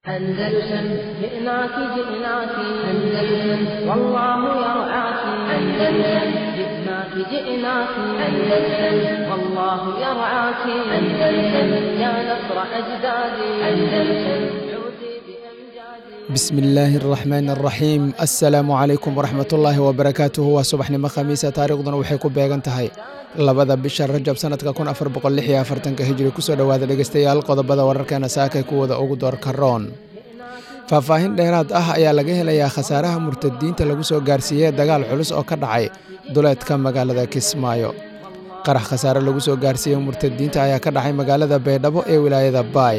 أندلسن جئناك جئناك أندلسن والله يرعاك أندلسن جئناك جئناك أندلسن والله يرعاك أندلسن يا نصر أجدادي أندلسن عودي بأمجادي بسم illaahi araxmaan araxiim assalaamu calaykum waraxmatullaahi wabarakaatuhu waa subaxnimo khamiisa taariikhduna waxay ku beegan tahay labada bisha rajab sanadka kun afar boqol lix iyo afartanka hijri kusoo dhowaada dhegeystayaal qodobada wararkeena saakay kuwada ugu doorka roon faahfaahin dheeraad ah ayaa laga helayaa khasaaraha murtadiinta lagu soo gaarsiiyey dagaal culus oo ka dhacay duleedka magaalada kismaayo qarax khasaare lagu soo gaarsiiyey murtadiinta ayaa ka dhacay magaalada baydhabo ee wilaayada baay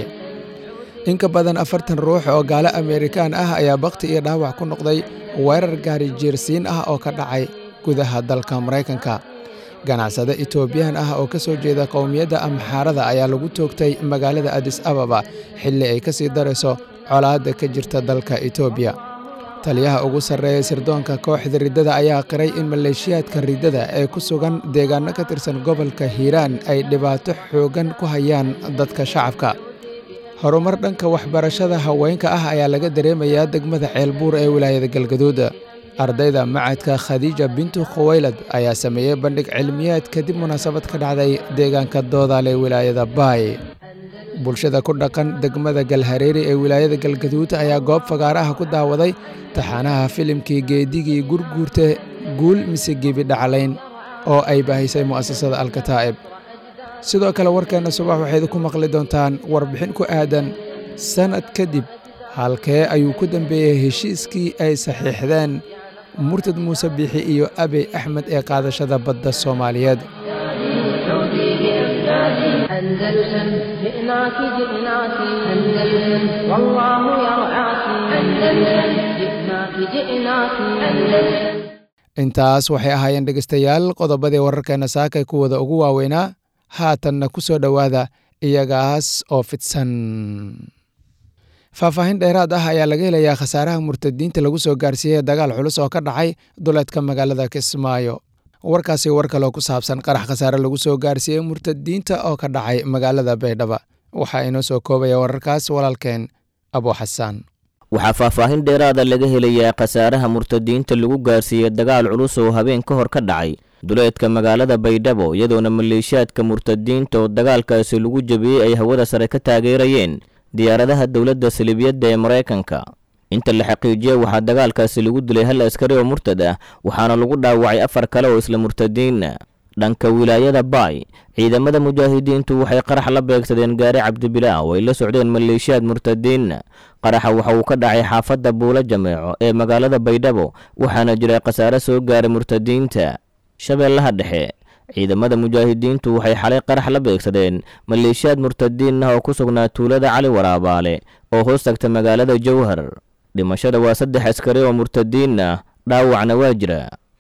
in ka badan afartan ruux oo gaalo ameerikaan ah ayaa bakhti iyo dhaawac ku noqday weerar gaari jiirsiin ah oo ka dhacay gudaha dalka maraykanka ganacsade etoobiyaan ah oo ka soo jeeda qowmiyadda amxaarada ayaa lagu toogtay magaalada adis ababa xilli ay ka sii darayso colaadda ka jirta dalka etoobiya taliyaha ugu sarreeya sirdoonka kooxda riddada ayaa qiray in maleeshiyaadka riddada ee ku sugan deegaanno ka tirsan gobolka hiiraan ay dhibaato xooggan ku hayaan dadka shacabka horumar dhanka waxbarashada haweenka ah ayaa laga dareemayaa degmada ceelbuur ee wilaayada galgaduud ardayda macadka khadiija bintu khuwaylad ayaa sameeyey bandhig cilmiyeed kadib munaasabad ka dhacday deegaanka doodaal ee wilaayada baay bulshada ku dhaqan degmada galhareeri ee wilaayada galgaduud ayaa goob fagaaraha ku daawaday taxaanaha filimkii geedigii gurguurta guul mise gebi dhaclayn oo ay baahisay mu'asasada alkataa'ib sidoo kale warkeenna subax waxayd ku maqli doontaan warbixin ku aadan sannad kadib halkee ayuu ku dambeeyey heshiiskii ay saxiixdeen murtad muuse biixi iyo abey axmed ee qaadashada badda soomaaliyeed عودي بأمجادي أندلسن جئناك جئناك أندلسن والله يرعاك أندلسن جئناك جئناك أندلسن intaas waxay ahaayeen dhegeystayaal qodobadii wararkeenna saakay kuwada ugu waaweynaa haatanna ku soo dhowaada iyagaas oo fidsan faahfaahin dheeraad ah ayaa laga helayaa khasaaraha murtadiinta lagu soo gaarsiiyey dagaal culus oo ka dhacay duleedka magaalada kismaayo warkaasi war kaloo ku saabsan qarax khasaare lagu soo gaarsiiyey murtadiinta oo ka dhacay magaalada baydhaba waxaa inoo soo koobaya wararkaas walaalkeen abo xasaan waxaa faahfaahin dheeraada laga helayaa khasaaraha murtadiinta lagu gaarsiiyey dagaal culus oo habeen ka hor ka dhacay duleedka magaalada baydhabo iyadoona maleeshiyaadka murtadiinta oo dagaalkaasi lagu jabiyey ay hawada sare ka taageerayeen diyaaradaha dowladda salibiyadda ee maraykanka inta la xaqiijiyey waxaa dagaalkaasi lagu dilay hal askari oo murtad ah waxaana lagu dhaawacay afar kale oo isla murtadiina dhanka wilaayada baay ciidamada mujaahidiintu waxay qarax la beegsadeen gaari cabdibilaa oo ay la socdeen maleeshiyaad murtadiina qaraxa waxa uu ka dhacay xaafadda buulo jameeco ee magaalada baydhabo waxaana jiray khasaare soo gaaray murtadiinta shabeellaha dhexe ciidamada mujaahidiintu waxay xalay qarax la beegsadeen maleeshiyaad murtadiin ah oo ku sugnaa tuulada cali waraabaale oo hoos tagta magaalada jowhar dhimashada waa saddex askari oo murtadiin ah dhaawacna waa jira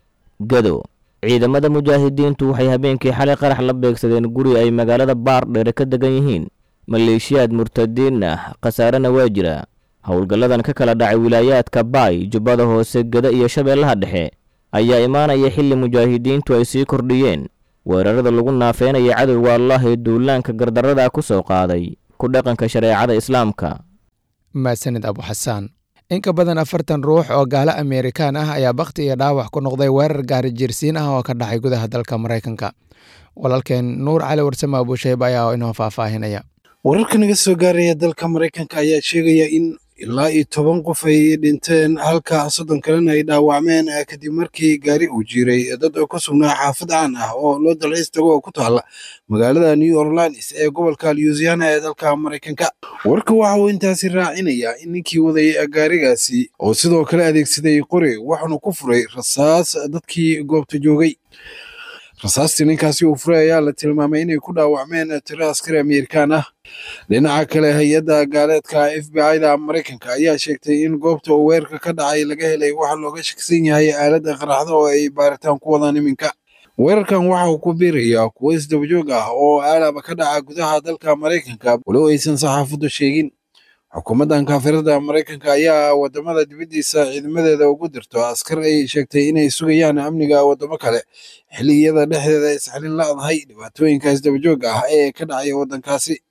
gado ciidamada mujaahidiintu waxay habeenkii xalay qarax la beegsadeen guri ay magaalada baardheere ka degan yihiin maleeshiyaad murtadiin ah khasaarena waa jira howlgalladan ka kala dhacay wilaayaadka baay jubbada hoose gada iyo shabeellaha dhexe ayaa imaanaya xilli mujaahidiintu ay sii kordhiyeen weerarada lagu naafeynaya cadowga allah ee duulaanka gardarrada ku soo qaaday ku dhaqanka shareecada islaamka mahadsanid abu xasaan in ka badan afartan ruux oo gaalo ameerikaan ah ayaa bakhti iyo dhaawac ku noqday weerar gaari jiirsiin ah oo ka dhacay gudaha dalka maraykanka walaalkeen nuur cali warsame abuushayb ayaa inoo faahfaahinaya wararka naga soo gaaraya dalka maraykanka ayaa sheegaya in ilaa iyo toban qof ay dhinteen halka soddon kalena ay dhaawacmeen kadib markii gaari uu jiiray dad ku sugnaa xaafad caan ah oo loo dalxiis tago oo ku taala magaalada new orleans ee gobolka louisiana ee dalka maraykanka warka waxa uu intaasi raacinayaa in ninkii waday gaarigaasi oo sidoo kale adeegsaday qori waxaanu ku furay rasaas dadkii goobta joogay rasaastii ninkaasi uu furay ayaa la tilmaamay inay ku dhaawacmeen tiro askari ameerikaan ah dhinaca kale hay-adda gaaleedka f b i da maraykanka ayaa sheegtay in goobta uu weerarka ka dhacay laga helay waxa looga shakisan yahay aaladda qaraxda oo ay baaritaan ku wadaan iminka weerarkan waxa uu ku biirayaa kuwo isdabajoog ah oo aalaba ka dhaca gudaha dalka maraykanka walow aysan saxaafaddu sheegin xukuumaddan kaafirada maraykanka ayaa wadamada dibaddiisa ciidamadeeda ugu dirto askar ay sheegtay inay sugayaan amniga wadamo kale xilliyada dhexdeeda isxalin la-dahay dhibaatooyinka isdabajooga ah ee ka dhacaya waddankaasi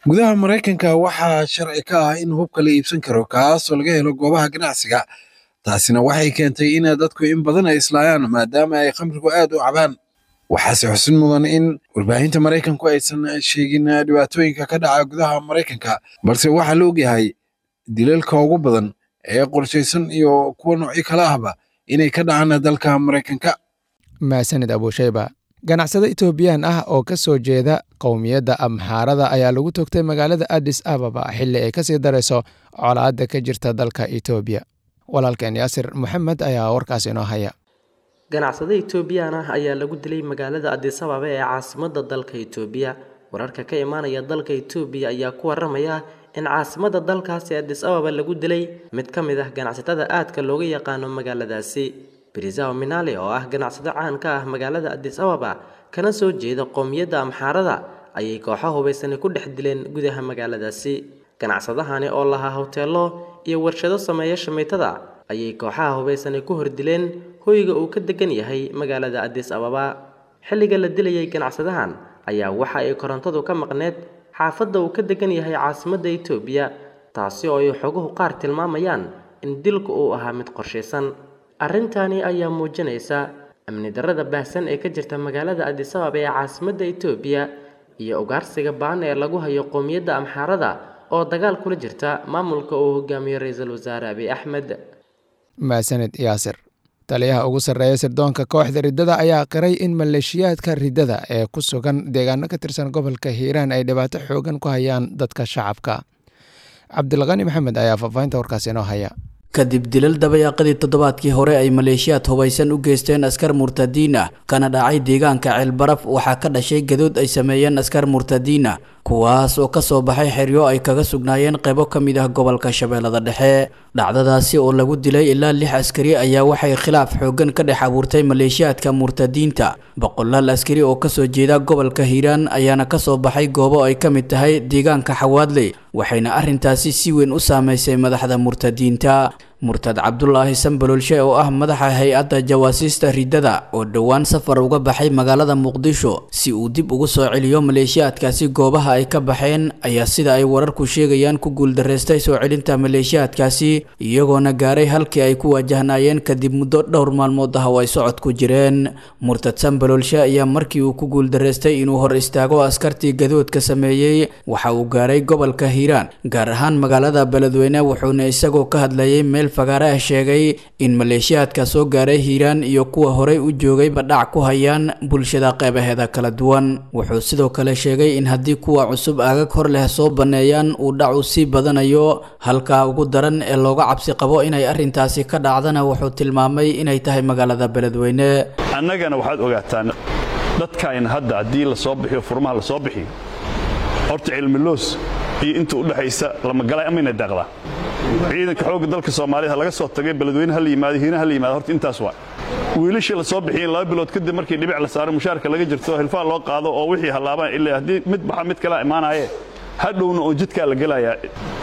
gudaha maraykanka waxaa sharci ka ah in hubka la iibsan karo kaasoo laga helo goobaha ganacsiga taasina waxay keentay in dadku in badan ay islaayaan maadaama ay khamrigu aad u cabaan waxaase xusin mudan in warbaahinta maraykanku aysan sheegin dhibaatooyinka ka dhaca gudaha maraykanka balse waxaa la ogyahay dilalka ugu badan ee qorshaysan iyo kuwa noocyo kale ahba inay ka dhacaan dalka maraykanka maasanid abuushayba ganacsado etoobiyaan ah oo ka soo jeeda qowmiyadda amxaarada ayaa lagu toogtay magaalada addis ababa xilli ay kasii darayso colaadda ka jirta dalka etoobiya walaalkeen yaasir maxamed ayaa warkaas inoo haya ganacsado etoobiyaan ah ayaa lagu dilay magaalada addis ababa ee caasimadda dalka etoobiya wararka ka imaanaya dalka etoobiya ayaa ku waramaya in caasimadda dalkaasi addis ababa lagu dilay mid ka mid ah ganacsatada aadka looga yaqaano magaaladaasi brisao minale oo ah ganacsado caan ka ah magaalada addis ababa kana soo jeeda qowmiyadda amxaarada ayay kooxo hubaysani ku dhex dileen gudaha magaaladaasi ganacsadahani oo lahaa hoteelo iyo warshado sameeya shamiitada ayay kooxaha hubaysani ku hordileen hoyga uu ka degan yahay magaalada addis ababa xilliga la dilayay ganacsadahan ayaa waxa ay korontadu ka maqneed xaafadda uu ka degan yahay caasimadda etoobiya taasi oo ay xoguhu qaar tilmaamayaan in dilku uu ahaa mid qorshaysan arrintani ayaa muujinaysa amni darrada baahsan ee ka jirta magaalada addis ababa ee caasimadda etoobiya iyo ugaarsiga baan ee lagu hayo qowmiyadda amxaarada oo dagaal kula jirta maamulka uu hogaamiyo ra-iisul wasaare abiy axmed maasanid yaasir taliyaha ugu sarreeya sirdoonka kooxda riddada ayaa qiray in maleeshiyaadka riddada ee ku sugan deegaano ka tirsan gobolka hiiraan ay dhibaato xoogan ku hayaan dadka shacabka cabdilqani maxamed ayaa faahfaahinta warkaas inoo haya kadib dilal dabayaaqadii toddobaadkii hore ay maleeshiyaad hubaysan u geysteen askar murtadiin ah kana dhacay deegaanka ceelbaraf waxaa ka dhashay gadood ay sameeyeen askar murtadiin ah kuwaas oo kasoo baxay xeryo ay kaga sugnaayeen qaybo ka mid ah gobolka shabeellada dhexe dhacdadaasi oo lagu dilay ilaa lix askari ayaa waxay khilaaf xoogan ka dhex abuurtay maleeshiyaadka murtadiinta boqolaal askari oo kasoo jeeda gobolka hiiraan ayaana kasoo baxay goobo ay ka mid tahay deegaanka xawaadley waxayna arrintaasi si weyn u saameysay madaxda murtadiinta murtad cabdulaahi sambalolshe oo ah madaxa hay-adda jawaasiista riddada oo dhowaan safar uga baxay magaalada muqdisho si uu dib ugu soo celiyo maleeshiyaadkaasi goobaha ay ka baxeen ayaa sida ay wararku sheegayaan ku guuldareystay soo celinta maleeshiyaadkaasi iyagoona gaaray halkii ay ku waajahnaayeen kadib muddo dhowr maalmood ah oo ay socod ku jireen murtad sambalolshe ayaa markii uu ku guuldareystay inuu hor istaago askartii gadoodka sameeyey waxa uu gaaray gobolka hiiraan gaar ahaan magaalada beledweyne wuxuuna isagoo ka hadlayay meel fagaare ah sheegay in maleeshiyaadka soo gaaray hiiraan iyo kuwa horey u joogayba dhac ku hayaan bulshada qeybaheeda kala duwan wuxuu sidoo kale sheegay in haddii kuwa cusub aagag hor leh soo banneeyaan uu dhacu sii badanayo halkaa ugu daran ee looga cabsi qabo inay arrintaasi ka dhacdana wuxuu tilmaamay inay tahay magaalada beledweyne annagana waxaad ogaataan dadkayna hadda haddii la soo bixiyo furmaha la soo bixiyo horta cilmiloos iyo inta u dhexaysa lamagalay amayna daaqdaa ciidanka xoogga dalka soomaaliyed ha laga soo tagay beledweyne ha la yimaado hiina ha la yimaado horta intaas waa wiilashii la soo bixiyeen laba bilood kadib markii dhibic la saaro mushaarka laga jirto hilfaa loo qaado oo wixii hallaabaan ilaa haddii mid baxa mid kalaa imaanaaye hadhowna oo jidkaa la gelayaa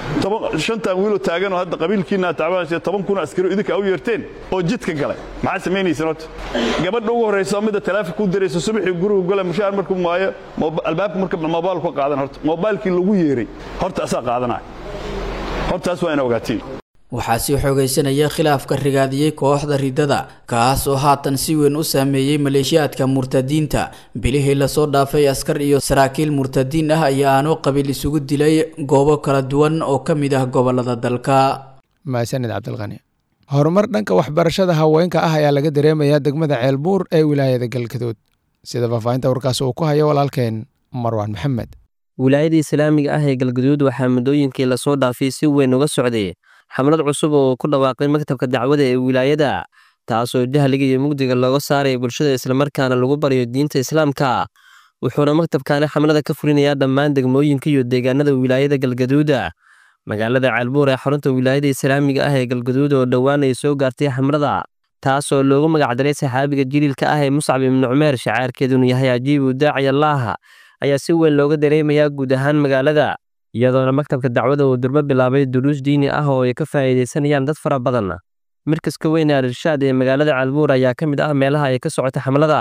shantan wiiloo taaganoo hadda qabiilkiina tacbaansiya toban kun askari idinka u yeerteen oo jidka galay maxaa samaynaysan horta gabadha ugu horraysa oo midda taleefon ku diraysa subaxii gurigu gala mushaar markuu maayo albaabka marka moobaal ku qaadan horta moobaalkii lagu yeeray horta asaa qaadanaya hortaas waa ina ogaatiin waxaa sii xoogaysanaya khilaafka rigaadiyey kooxda riddada kaas oo haatan si weyn u saameeyey maleeshiyaadka murtadiinta bilihii lasoo dhaafay askar iyo saraakiil murtadiin ah ayaa aanu qabiil isugu dilay goobo kala duwan oo ka mid ah gobolada dalka maasanid cabdilqani horumar dhanka waxbarashada haweenka ah ayaa laga dareemayaa degmada ceelbuur ee wilaayada galgaduud sida faahfaahinta warkaas uu ku hayo walaalkeen marwaan maxamed wilaayada islaamiga ah ee galgaduud waxaa muddooyinkii lasoo dhaafay si weyn uga socday xamlad cusub oo ku dhawaaqay maktabka dacwada ee wilaayada taasoo jahliga iyo mugdiga looga saaraya bulshada islamarkaana lagu baryo diinta islaamka wuxuuna maktabkaani xamlada ka fulinayaa dhammaan degmooyinka iyo deegaanada wilaayada galgaduuda magaalada ceelbuur ee xarunta wilaayada islaamiga ah ee galgaduud oo dhowaan ay soo gaartay xamlada taasoo loogu magacdaray saxaabiga jiliilka ah ee muscab ibnu cumeer shacaarkeeduna yahay ajiibu daaci allaaha ayaa si weyn looga dareemayaa guud ahaan magaalada iyadoona maktabka dacwada uu durbo bilaabay duruus diini ah oo ay ka faa'iidaysanayaan dad fara badan markaska weyn ee al-irshaad ee magaalada calbuur ayaa ka mid ah meelaha ay ka socota xamlada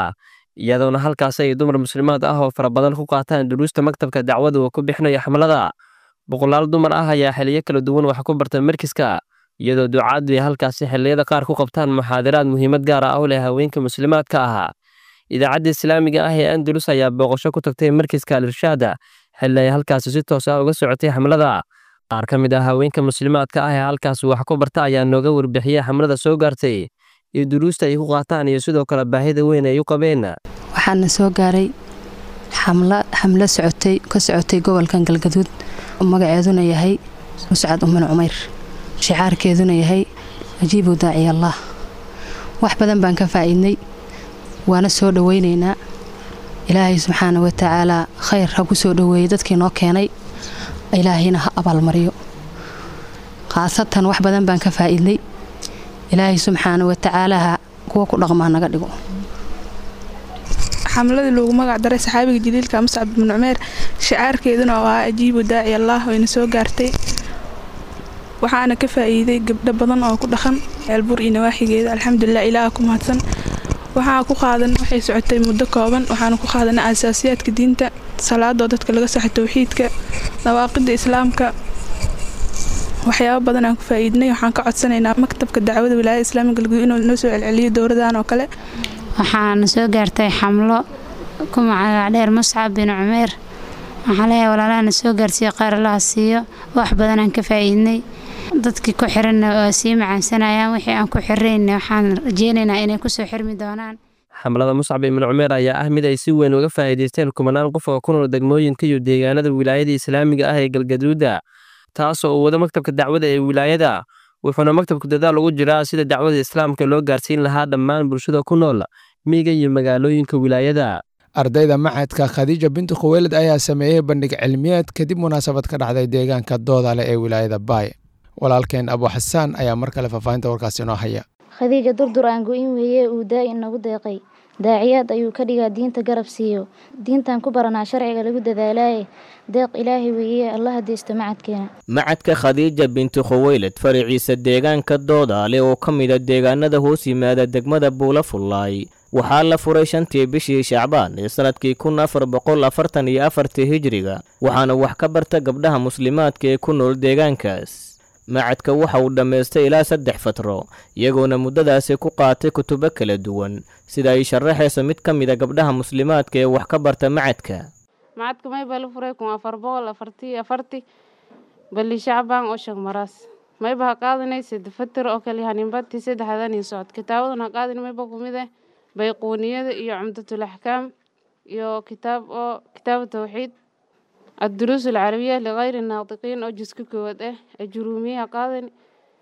iyadoona halkaasi ay dumar muslimaad ah oo fara badan ku qaataan duruusta maktabka dacwada uu ku bixinayo xamlada boqolaal dumar ah ayaa xiliyo kala duwan wax ku barta markiska iyadoo ducaadu ay halkaasi xilliyada qaar ku qabtaan muxaadaraad muhiimad gaar ah u leh haweenka muslimaadka ahaa idaacadda islaamiga ah ee andalus ayaa booqasho ku tagtay markiska al-irshaada xilli ay halkaasi si toos ah uga socotay xamlada qaar ka mid ah haweenka muslimaadka ah ee halkaasi wax ku barta ayaa nooga warbixiyey xamlada soo gaartay iyo duruusta ay ku qaataan iyo sidoo kale baahida weyn ay u qabeen waxaana soo gaaray xamlo socotay ka socotay gobolkan galgaduud magaceeduna yahay muscad uman cumayr shicaarkeeduna yahay ajiibu daaciyallah wax badan baan ka faa'iidnay waana soo dhowaynaynaa ilaahay subxaana wa tacaalaa khayr ha ku soo dhoweeyey dadkii noo keenay ilaahayna ha abaalmariyo khaasatan wax badan baan ka faa'iidnay ilaahay subxaana wa tacaalaha kuwa ku dhaqmaa naga dhigo xamladii loogu magac daray saxaabiga jaliilka muscab ibnu cumeer shicaarkeeduna oo ah ajiibu daaci allah wayna soo gaartay waxaana ka faa'iiday gabdho badan oo ku dhaqan ceelbur iyo nawaaxigeeda alxamdulilah ilaaha ku mahadsan waxaa ku qaadan waxay socotay muddo kooban waxaana ku qaadanay asaasiyaadka diinta salaadoo dadka laga saxo towxiidka dawaaqida islaamka waxyaabo badan aan ku faa'iidnay waxaan ka codsanaynaa maktabka dacwada wilaayada islaamiga galguud inuu noo soo celceliyo dowladan oo kale waxaana soo gaartay xamlo ku magac dheer muscab bin cumeer waxaan leeyahay walaalahana soo gaarsiiyo qaar allaha siiyo wax badan aan ka faa'iidnay dadkii ku xiranna waa sii macaansanayaan wixii aan ku xirayna waxaan rajeynaynaa inay kusoo xirmi doonaan xamlada muscab ibnu cumeer ayaa ah mid ay si weyn uga faa'iidaysteen kumanaan qof oo ku nool degmooyinka iyo deegaanada wilaayada islaamiga ah ee galgaduuda taasoo uu wado maktabka dacwada ee wilaayada wuxuuna maktabku dadaal ugu jiraa sida dacwada islaamka loo gaarsiin lahaa dhammaan bulshada ku nool miyiga iyo magaalooyinka wilaayada ardayda macadka khadiija binti khuweylad ayaa sameeyey bandhig cilmiyeed kadib munaasabad ka dhacday deegaanka doodale ee wilaayada baay walaalkeen abu xasaan ayaa mar kale faahfaahinta warkaas inoo haya khadiija durdur aan go-in weeye uu daa-in nagu deeqay daaciyaad ayuu ka dhigaa diinta garab siiyo diintan ku baranaa sharciga lagu dadaalaaye deeq ilaahay weeye allaha deysto macadkeena macadka khadiija binti khuweylad faraciisa deegaanka doodaale oo ka mida deegaanada hoos yimaada degmada buula fullaay waxaa la furay shantii bishii shacbaan ee sannadkii kun afar boqol afartan iyo afartii hijiriga waxaana wax ka barta gabdhaha muslimaadka ee ku nool deegaankaas macadka waxa uu dhammaystay ilaa saddex fatro iyagoona muddadaasi ku qaatay kutubo kala duwan sida ay sharaxayso mid ka mida gabdhaha muslimaadka ee wax ka barta macadka macadka mayba la furay kun afar boqol afartii afarti bali shacbaan oo shag maraas mayba ha qaadanay saddex fatir oo kale haninbadtii saddexdan iyo socod kitaabadan ha qaadin mayba kumid eh bayquuniyada iyo cumdatul axkaam iyo kitaab oo kitaabu tawxiid الدروس العربية لغير الناطقين أو جزء كود إيه الجرومية قاضني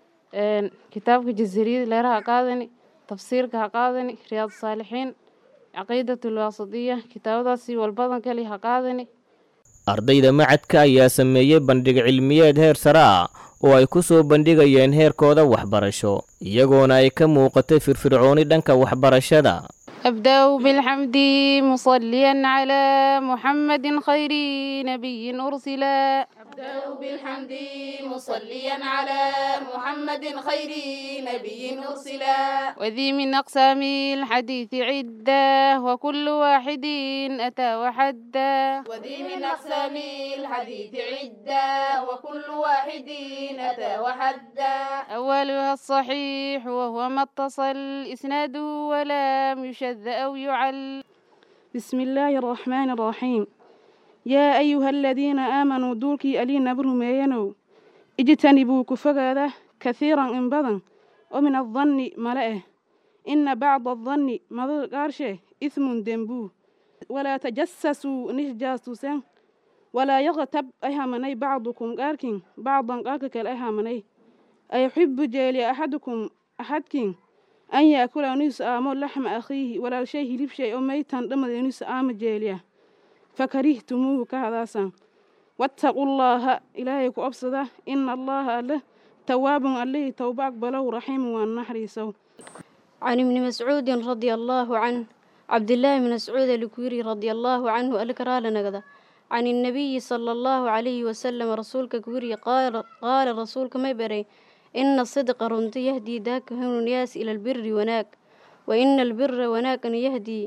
كتابك جزريد ليرها قاضني تفسيرك قاضني رياض الصالحين عقيدة الواسطية كتاب داسي والبضن كلي قاضني ardayda macadka ayaa sameeyey bandhig cilmiyeed heer sare ah oo ay ku soo bandhigayeen heerkooda waxbarasho iyagoona ay ka muuqatay firfircooni dhanka waxbarashada أبدأ بالحمد مصليا على محمد خير نبي أرسلا أبدأ بالحمد مصليا على محمد خير نبي أرسلا وذي من أقسام الحديث عدة وكل واحد أتى وحدا وذي من أقسام الحديث عدة وكل واحد أتى وحدا أولها الصحيح وهو ما اتصل إسناده ولم يشد أو يعل بسم الله الرحمن الرحيم يا أيها الذين آمنوا دولكي ألينا برميانو اجتنبوا كفقادة كثيرا إن بدن ومن الظن ملأه إن بعض الظن مضر قارشه إثم دنبو ولا تجسسوا نجاسوسا ولا يغتب أهمني بعضكم قاركين بعضا قارك الأهمني أيحب جالي أحدكم أحدكين أن يأكل نيس آمو لحم أخيه ولا شيء لب شيء ميتا دم نيس آم جاليه فكرهتموه كهذا واتقوا الله إلهي كأبصده إن الله له تواب عليه توباك بلو رحيم والنحر سو عن ابن مسعود رضي الله عنه عبد الله بن مسعود الكويري رضي الله عنه الكرال نقضى عن النبي صلى الله عليه وسلم رسولك كويري قال قال رسولك ما بري إن الصدق رنت يهدي ذاك هم الناس إلى البر وناك وإن البر وناك يهدي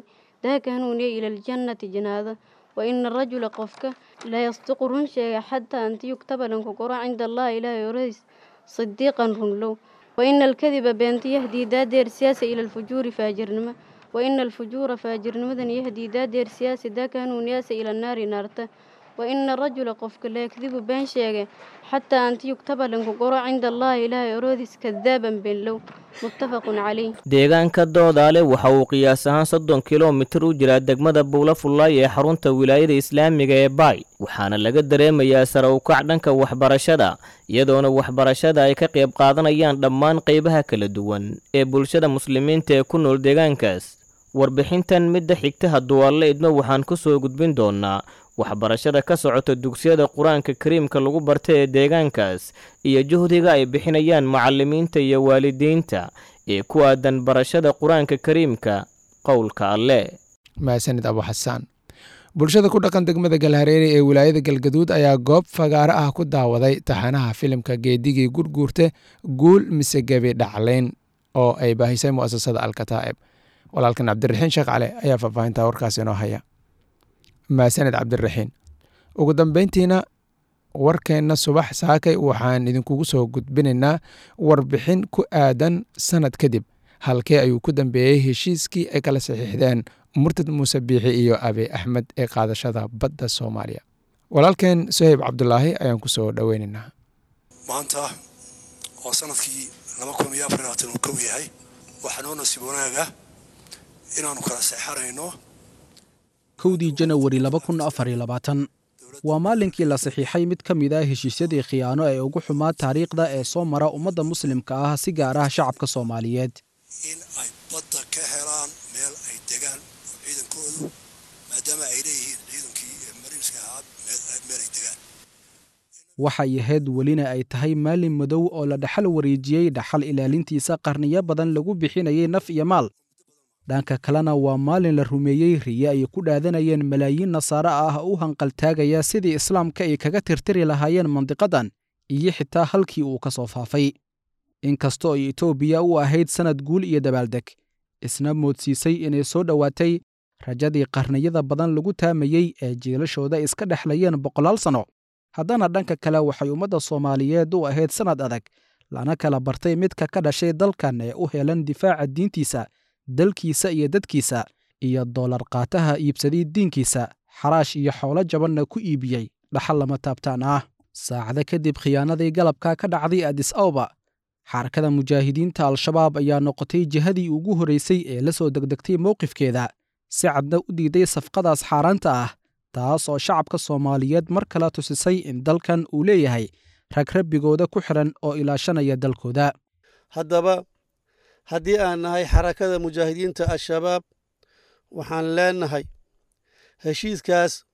daaka hanuuniya ila aljannati janaada wa ina arajula qofka la yasdiqu run sheega xataa anti yugtaba lanku qoro cinda allahi ilaahay oradiis sidiiqan runlow wa ina alkadiba beenta yahdii daadeer siyaasa ila alfujuuri faajirnimo wa ina alfujuura faajirnimadan yahdii daadeer siyaasa daaka hanuuniyaasa ila naari naarta wa ina arajula qofka la yakdibu been sheege xataa anti yugtaba lanku qoro cinda allahi ilaahay orodiis kadaaban beenlow muttafaqun calayh deegaanka doodaale waxa uu qiyaas ahaan soddon kilomitir u jiraa degmada buula fullaay ee xarunta wilaayada islaamiga ee baay waxaana laga dareemayaa sare ukac dhanka waxbarashada iyadoona waxbarashada ay ka qayb qaadanayaan dhammaan qaybaha kala duwan ee bulshada muslimiinta ee ku nool deegaankaas warbixintan midda xigta hadduu alle idmo waxaan ku soo gudbin doonnaa waxbarashada ka socota dugsiyada qur-aanka kariimka lagu barta ee deegaankaas iyo juhdiga ay bixinayaan macallimiinta iyo waalidiinta ee ku aadan barashada qur-aanka kariimka qowlka alle mahadsanid abu xasaan bulshada ku dhaqan degmada galhareere ee wilaayada galgaduud ayaa goob fagaaro ah ku daawaday taxanaha filimka geedigii gurguurte guul mise gebi dhaclayn oo ay baahisay mu'asasada alkataa'ib walaalkan cabdiraxiin sheekh cale ayaa faahfaahinta warkaas inoo haya mahadsaned cabdiraxiin ugu dambeyntiina warkeenna subax saakay waxaan idinkugu soo gudbinaynaa warbixin ku aadan sanad kadib halkee ayuu ku dambeeyey heshiiskii ay kala saxiixdeen murtad muuse biixi iyo abi axmed ee qaadashada badda soomaaliya walaalkeen soheyb cabdulaahi ayaan ku soo dhoweynaynaa maanta oo sanadkii laba kun iyo afar labaatan uu kow yahay waxaa noo nasiib wanaaga inaannu kala seexanayno kowdii janawari laba kun afar iyo labaatan waa maalinkii la saxiixay mid ka mid ah heshiisyadii khiyaano ee ugu xumaa taariikhda ee soo mara ummadda muslimka ah si gaar ah shacabka soomaaliyeed in ay badda ka helaan meel ay degaan oo ciidankoodu maadaama ay leeyihiin ciidankii mariinska ahaa meel ay degaan waxay ahayd welina ay tahay maalin madow oo la dhaxal wareejiyey dhaxal ilaalintiisa qarniyo badan lagu bixinayay naf iyo maal dhanka kalena waa maalin la rumeeyey riye ay ku dhaadanayeen malaayiin nasaare ah u hanqaltaagaya sidii islaamka ay kaga tirtiri lahaayeen mandiqadan iyo xitaa halkii uu ka soo faafay inkastoo ay etoobiya u ahayd sannad guul iyo dabaaldeg isna moodsiisay inay soo dhowaatay rajadii qarniyada badan lagu taamayey ee jiilashooda iska dhexlayeen boqolaal sanno haddana dhanka kale waxay ummadda soomaaliyeed u ahayd sannad adag lana kala bartay midka ka dhashay dalkan ee u helan difaaca diintiisa dalkiisa iyo dadkiisa iyo doolar qaataha iibsaday diinkiisa xaraash iyo xoolo jabanna ku iibiyey dhaxal lama taabtaan ah saacado kadib khiyaanadii galabka ka dhacday adis awba xarakada mujaahidiinta al-shabaab ayaa noqotay jihadii ugu horraysay ee la soo degdegtay mowqifkeeda si cadna u diiday safqadaas xaaraanta ah taas oo shacabka soomaaliyeed mar kale tusisay in dalkan uu leeyahay rag rabbigooda ku xidhan oo ilaashanaya dalkooda haddaba haddii aan nahay xarakada mujaahidiinta al-shabaab waxaan leenahay heshiiskaas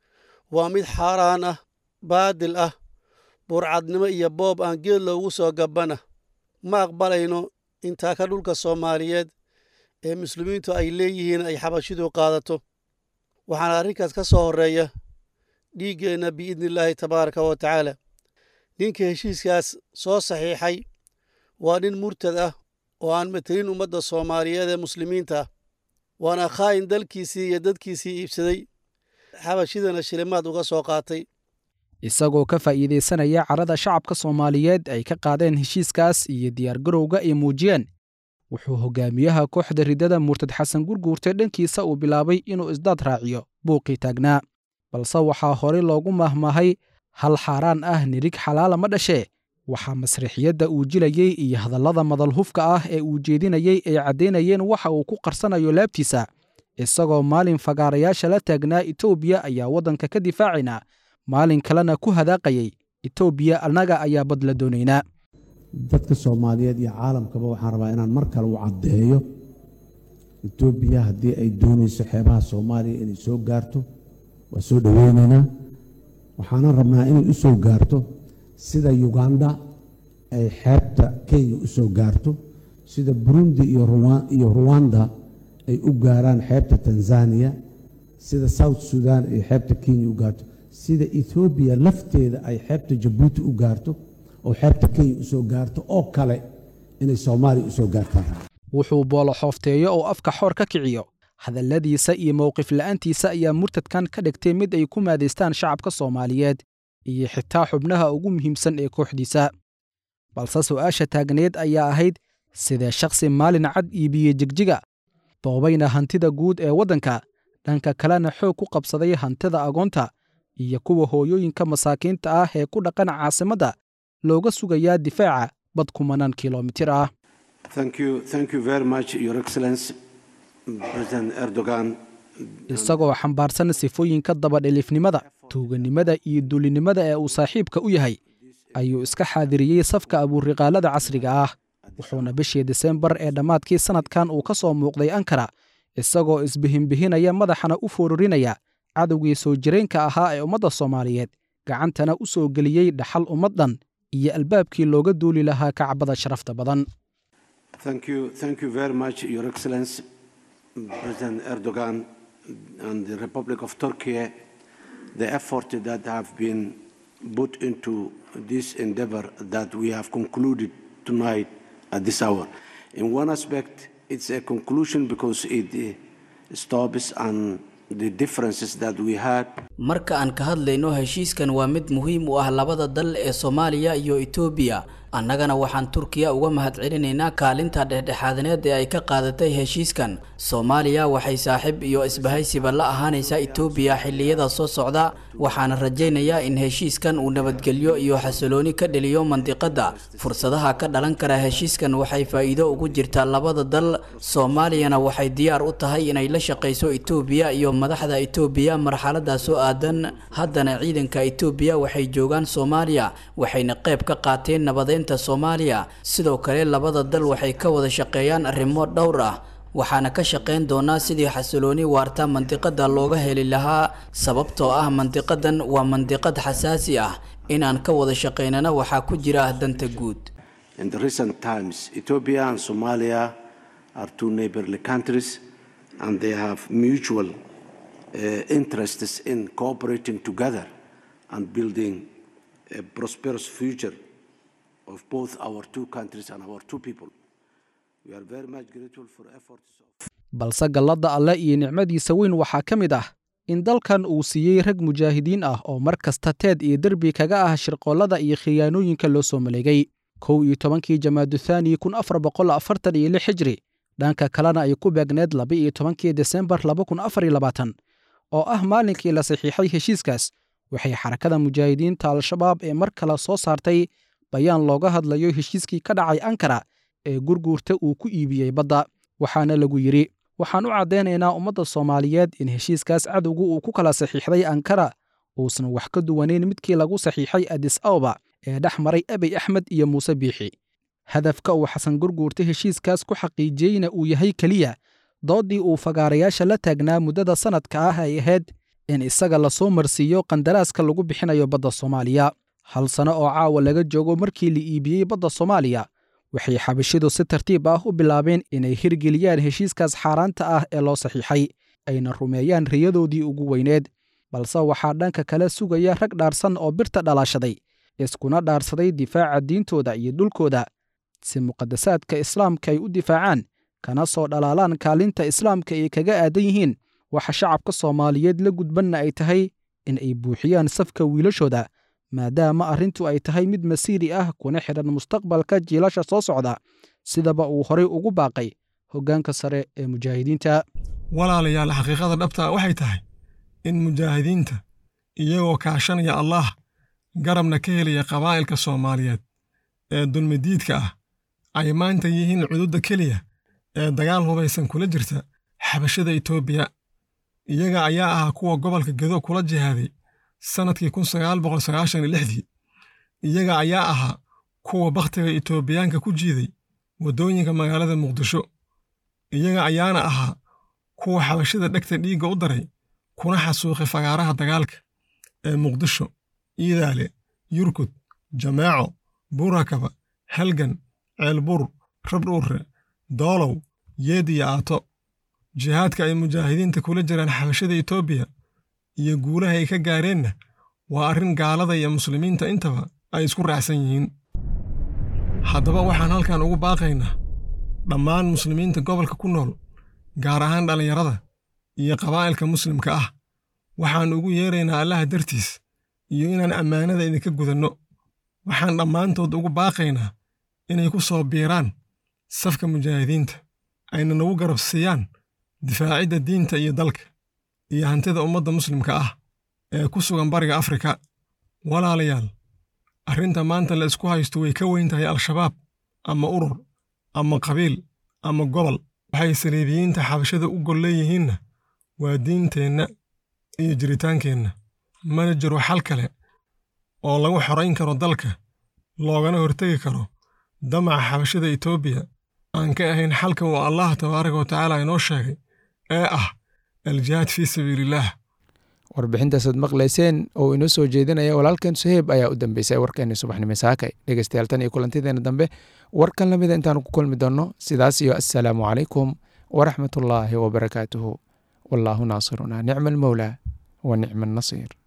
waa mid xaaraan ah baadil ah burcadnimo iyo boob aan geed loogu soo gabbana ma aqbalayno intaa ka dhulka soomaaliyeed ee muslimiintu ay leeyihiin ay xabashidu qaadato waxaana arrinkaas ka soo horreeya dhiiggeenna biidnillaahi tabaaraka wa tacaala ninka heshiiskaas soo saxiixay waa nin murtad ah oo aan matelin ummadda soomaaliyeed ee muslimiinta ah waana khaa'in dalkiisii iyo dadkiisii iibsaday xabashidana shilimaad uga soo qaatay isagoo ka faa'iidaysanaya carada shacabka soomaaliyeed ay ka qaadeen heshiiskaas iyo diyaargarowga ay muujiyeen wuxuu hogaamiyaha kooxda riddada murtad xasan gurguurtay dhankiisa uu bilaabay inuu isdaad raaciyo buuqii taagnaa balse waxaa horey loogu mahmahay hal xaaraan ah nirig xalaala ma dhashee waxaa masriixiyadda uu jilayey iyo hadallada madalhufka ah ee uu jeedinayey ay caddaynayeen waxa uu ku qarsanayo laabtiisa isagoo maalin fagaarayaasha la taagnaa etoobiya ayaa waddanka ka difaacaynaa maalin kalena ku hadaaqayay etoobiya annaga ayaa bad la doonaynaa dadka soomaaliyeed iyo caalamkaba waxaan rabaa inaan mar kale u caddeeyo etoobiya haddii ay doonayso xeebaha soomaaliya inay soo gaarto waa soo dhoweynaynaa waxaanan rabnaa inay u soo gaarto sida yuganda ay xeebta kenya u soo gaarto sida burundi iyo ruwanda ay u gaaraan xeebta tanzaniya sida south sudan ay xeebta kenya u gaarto sida ethoobiya lafteeda ay xeebta jabuuti u gaarto oo xeebta kenya u soo gaarto oo kale inay soomaaliya u soo gaartaan wuxuu boolo xoofteeyo oo afka xoor ka kiciyo hadalladiisa iyo mowqif la'aantiisa ayaa murtadkan ka dhigtay mid ay ku maadaystaan shacabka soomaaliyeed iyo xitaa xubnaha ugu muhiimsan ee kooxdiisa balse su'aasha taagneed ayaa ahayd sidee shakhsi maalin cad iibiyey jigjiga boobayna hantida guud ee waddanka dhanka kalena xoog ku qabsaday hantida agoonta iyo kuwa hooyooyinka masaakiinta ah ee ku dhaqan caasimadda looga sugayaa difaaca bad kumanaan kilomitir ah isagoo xambaarsan sifooyinka dabadhilifnimada tuuganimada iyo duulinimada ee uu saaxiibka u yahay ayuu iska xaadiriyey safka abuuriqaalada casriga ah wuxuuna bishii disembar ee dhammaadkii sannadkan uu ka soo muuqday ankara isagoo isbihinbihinaya madaxana u foorurinaya cadowgii soo jireenka ahaa ee ummadda soomaaliyeed gacantana u soo geliyey dhaxal ummad dhan iyo albaabkii looga duuli lahaa kacbada sharafta badan put into this endeavor that we have concluded tonight at this hour. In one aspect, it's a conclusion because it uh, stops and the differences that we had. marka aan ka hadlayno heshiiskan waa mid muhiim u ah labada dal ee soomaaliya iyo etoobiya annagana waxaan turkiya uga mahadcelinaynaa kaalinta dhexdhexaadineed ee ay ka qaadatay heshiiskan soomaaliya waxay saaxiib iyo isbahaysiba la ahaanaysaa etoobiya xilliyada soo socda waxaana rajaynayaa in heshiiskan uu nabadgelyo iyo xasilooni ka dheliyo mandiqadda fursadaha ka dhalan kara heshiiskan waxay faa'iido ugu jirtaa labada dal soomaaliyana waxay diyaar u tahay inay la shaqayso etoobiya iyo madaxda etoobiya marxaladaas oo aadan haddana ciidanka etoobiya waxay joogaan soomaaliya waxayna qayb ka qaateen nabadeynta soomaaliya sidoo kale labada dal waxay ka wada shaqeeyaan arrimo dhowr ah waxaana ka shaqayn doonaa sidii xasilooni waarta mandiqada looga heli lahaa sababtoo ah mandiqadan waa mandiqad xasaasi ah inaan ka wada shaqaynana waxaa ku jira danta guud In the recent times, Ethiopia and Somalia are two neighborly countries and they have mutual uh, interests in cooperating together and building a prosperous future of both our two countries and our two people. We are very much grateful for efforts of balse galladda alle iyo nicmadiisa weyn waxaa ka mid ah in dalkan uu siiyey rag mujaahidiin ah oo mar kasta teed iyo derbi kaga ah shirqoollada iyo khiyaanooyinka loo soo maleegay kow iyo tobankii jamaaduthani kun afar boqol afartan iyo lix xijri dhanka kalena ay ku beegneed laba iyo tobankii desembar laba kun afar iyo labaatan oo ah maalinkii la saxiixay heshiiskaas waxay xarakada mujaahidiinta al-shabaab ee mar kale soo saartay bayaan looga hadlayo heshiiskii ka dhacay ankara ee gurguurta uu ku iibiyey badda waxaana lagu yidhi waxaan u caddaynaynaa ummadda soomaaliyeed in heshiiskaas cadowgu uu ku kala saxiixday ankara uusan wax ka duwanayn midkii lagu saxiixay adis awba ee dhex maray abey axmed iyo muuse biixi hadafka uu xasan gurguurta heshiiskaas ku xaqiijiyeyna uu yahay keliya dooddii uu fagaarayaasha la taagnaa muddada sannadka ah ay ahayd in isaga lasoo marsiiyo qandaraaska lagu bixinayo badda soomaaliya hal sano oo caawa laga joogo markii la iibiyey badda soomaaliya waxay xabashidu si tartiib ah u bilaabeen inay hirgeliyaan heshiiskaas xaaraanta ah ee loo saxiixay ayna rumeeyaan riyadoodii ugu weyneed balse waxaa dhanka kale sugaya rag dhaarsan oo birta dhalaashaday iskuna dhaarsaday difaaca diintooda iyo dhulkooda si muqadasaadka islaamka ay u difaacaan kana soo dhalaalaan kaalinta islaamka ay kaga aadan yihiin waxa shacabka soomaaliyeed la gudbanna ay tahay in ay buuxiyaan safka wiilashooda maadaama arrintu ay tahay mid masiiri ah kuna xidhan mustaqbalka jiilasha soo socda sidaba uu horay ugu baaqay hoggaanka sare ee mujaahidiinta walaalayaal xaqiiqada dhabta waxay tahay in mujaahidiinta iyagoo kaashanaya allaah garabna ka helaya qabaa'ilka soomaaliyeed ee dulmidiidka ah ay maanta yihiin cududda keliya ee dagaal hubaysan kula jirta xabashada etoobiya iyaga ayaa ahaa kuwa gobolka gedo kula jihaaday sannadkii kun sagaal boqol sagaashan iyo lixdii iyaga ayaa ahaa kuwa bakhtiga etoobiyaanka ku jiiday waddooyinka magaalada muqdisho iyaga ayaana ahaa kuwa xabashada dhegta dhiigga u daray kuna xasuuqay fagaaraha dagaalka ee muqdisho iidaale yurkud jameeco buurakaba halgan ceelbur rabdhuurre doolow yeed iyo aato jihaadka ay mujaahidiinta kula jiraan xabashada etoobiya iyo guulaha ay ka gaareenna waa arrin gaalada iyo muslimiinta intaba ay isku raacsan yihiin haddaba waxaan halkan ugu baaqaynaa dhammaan muslimiinta gobolka ku nool gaar ahaan dhallinyarada iyo qabaa'ilka muslimka ah waxaan ugu yeeraynaa allaha dartiis iyo inaan ammaanada idinka gudanno waxaan dhammaantood ugu baaqaynaa inay ku soo biiraan safka mujaahidiinta ayna nagu garab siiyaan difaacidda diinta iyo dalka iyo hantida ummadda muslimka ah ee ku sugan bariga afrika walaalayaal arrinta maanta la isku haysto way ka weyn tahay al-shabaab ama urur ama qabiil ama gobol waxay saliibiyiinta xabashada u gol leeyihiinna waa diinteenna iyo jiritaankeenna mana jiro xal kale oo lagu xorayn karo dalka loogana hortegi karo damaca xabashada etoobiya aan ka ahayn xalka uu allah tabaaraka wa tacaala inoo sheegay ee ah aljihaad fii sabiiliillaah warbixintaasaad maqlayseen oo inoo soo jeedinaya walaalkeen suheyb ayaa u dambeysay warkeenii subaxnimo saakay dhegeystayaal tan iyo kulantideena dambe warkan la mida intaanu ku kulmi doonno sidaas iyo assalaamu calaykum waraxmatullaahi wabarakaatuhu wallaahu naasiruna nicma almowlaa wa nicma annasiir